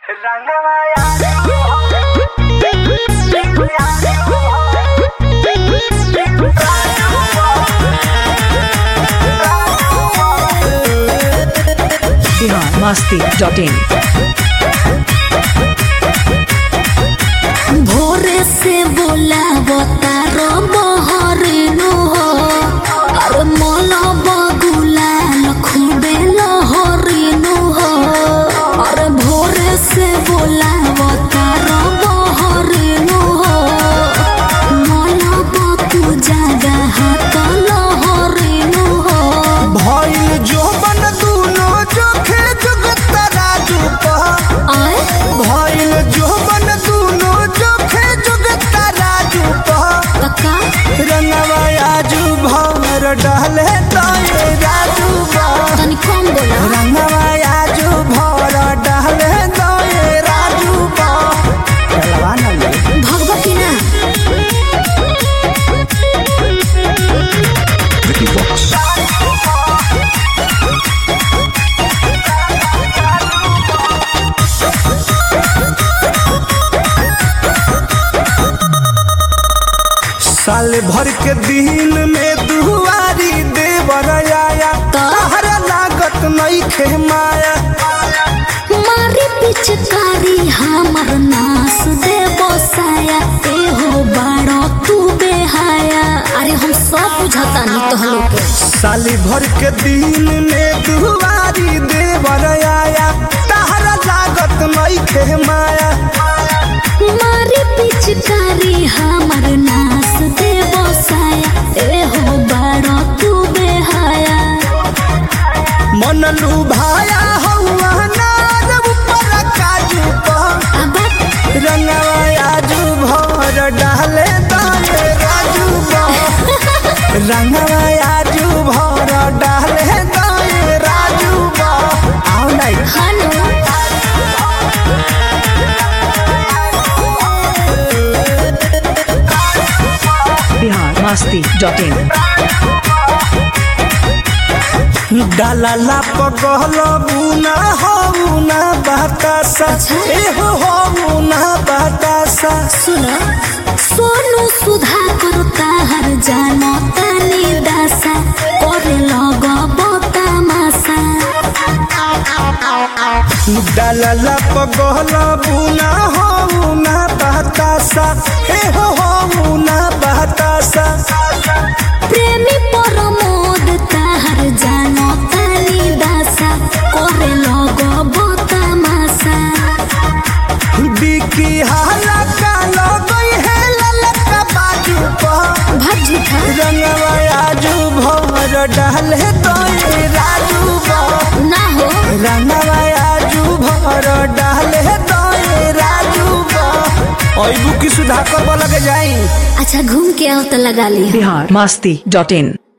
Bihar Masti dot in भोरे से बोला बतारो बहरिनु हो अरे मोला बगुला लखुबे लहरिनु हो अरे भोरे से बोला बतारो बहरिनु हो मोला बकु जागा हाथ लहरिनु हो भइल जोबन दुनो जोखे जुगत राजू पह आए भइल जोबन दुनो जोखे जुगत राजू पह कक्का रंगवा आजू भर डहले तोए राजू पह तनी कम बोला रंगवा आजू भर डहले तोए राजू पह चलवा न ले भगवा की ना साल भर के दिन में दुआरी देवर आया तहरा लागत नहीं खे माया मारी पिचकारी हमर नास दे बसाया ए हो बाड़ो तू बेहाया अरे हम सब बुझता नहीं तो हलो के साली भर के दिन में दुआरी देवर आया तहरा लागत नहीं खे माया मारी पिचकारी हमर नास दे बसाया ए हो बाड़ो तू बेहाया मन लुभाया हौआ नार ऊपर काजू पर अब रंगवा आजू भर डाले दाले राजू बा रंगवा आजू भर डाले दाले राजू बा आओ नहीं हनु बिहार मस्ती डॉट इन डाला पगल बुना हो ना बतासा ए हो हो ना बतासा सुनो सोनू सुधा करता हर जानो तानी दासा करे लगबो तमासा डाला पगल बुना हो ना बतासा ए हो हो ना बतासा प्रेमी परमोद ताहर जानो तानी दासा करे लगबो तमासा बिकी हाला का लगई है ललका बाजू पर भग झूठा रंगवा आजू भर डाले तो राजू बा ना हो रंगवा आजू भर डाले तो राजू बा अइबू की सुधाकर लगे जाई अच्छा घूम के आओ तो लगा ली बिहार मस्ती डॉट इन